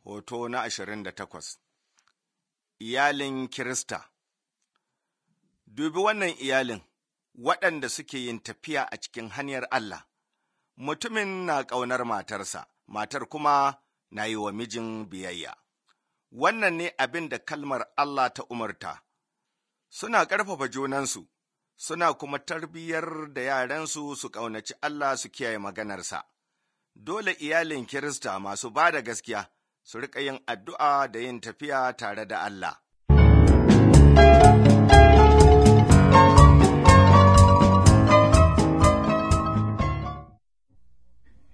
Hoto na ashirin da takwas Iyalin Kirista Dubi wannan iyalin waɗanda suke yin tafiya a cikin hanyar Allah, mutumin na ƙaunar matarsa, matar kuma na yi wa mijin biyayya. Wannan ne abin da kalmar Allah ta umarta, suna ƙarfafa junansu, suna kuma tarbiyyar da yaransu su ƙaunaci Allah su kiyaye maganarsa. Dole iyalin Kirista masu ba da gaskiya su riƙa yin addu'a da yin tafiya tare da Allah.